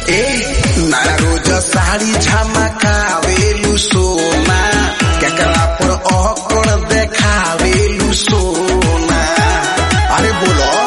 ए नया रोज साड़ी झमकावेलु सोना केकरा पर अकड़ देखावेलु सोना अरे बोलो